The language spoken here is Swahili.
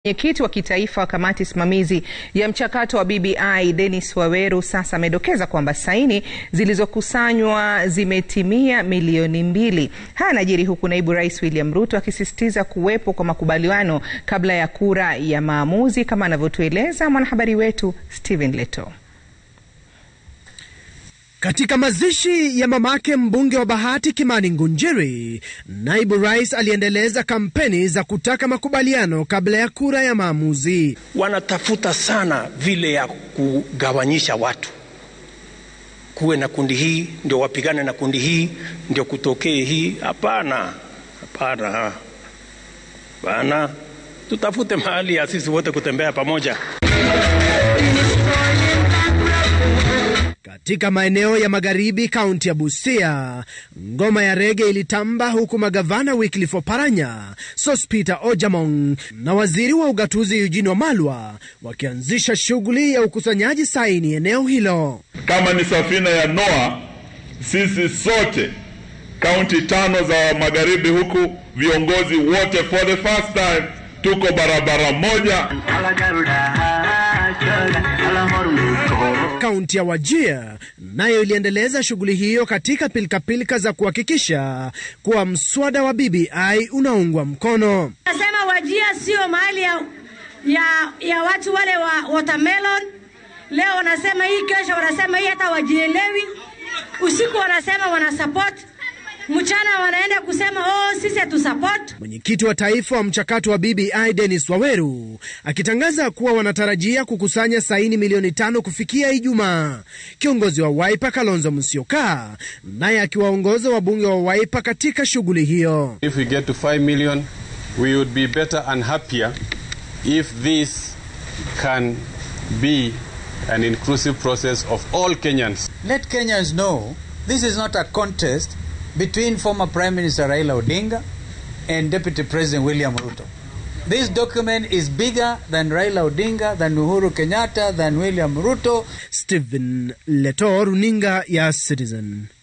Mwenyekiti wa kitaifa wa kamati simamizi ya mchakato wa BBI Dennis Waweru sasa amedokeza kwamba saini zilizokusanywa zimetimia milioni mbili. Haya yanajiri huku naibu rais William Ruto akisisitiza kuwepo kwa makubaliano kabla ya kura ya maamuzi, kama anavyotueleza mwanahabari wetu Stephen Leto. Katika mazishi ya mamake mbunge wa Bahati Kimani Ngunjiri, naibu rais aliendeleza kampeni za kutaka makubaliano kabla ya kura ya maamuzi. Wanatafuta sana vile ya kugawanyisha watu, kuwe na kundi hii ndio wapigane na kundi hii ndio kutokee hii. Hapana, hapana, hapana, tutafute mahali ya sisi wote kutembea pamoja. Katika maeneo ya magharibi kaunti ya Busia, ngoma ya rege ilitamba huku magavana Wycliffe Oparanya, Sospeter Ojamong na waziri wa ugatuzi Eugene Wamalwa wakianzisha shughuli ya ukusanyaji saini eneo hilo. Kama ni safina ya Noa, sisi sote kaunti tano za magharibi huku, viongozi wote for the first time tuko barabara moja. Kaunti ya Wajir nayo iliendeleza shughuli hiyo katika pilikapilika za kuhakikisha kuwa mswada wa BBI unaungwa mkono. Nasema Wajir sio mahali ya, ya, ya watu wale wa watermelon. Leo wanasema hii, kesho wanasema hii, hata wajielewi. Usiku wanasema wana support mchana wanaenda kusema oh, sisi hatu support. Mwenyekiti wa taifa wa mchakato wa BBI Dennis Waweru akitangaza kuwa wanatarajia kukusanya saini milioni tano kufikia Ijumaa. Kiongozi wa Wiper Kalonzo Musyoka naye akiwaongoza wabunge wa Wiper katika shughuli hiyo. If we get to 5 million, we would be better and happier if this can be an inclusive process of all Kenyans. Let Kenyans know this is not a contest between former Prime Minister Raila Odinga and Deputy President William Ruto. This document is bigger than Raila Odinga, than Uhuru Kenyatta, than William Ruto. Stephen Leto, runinga ya Citizen.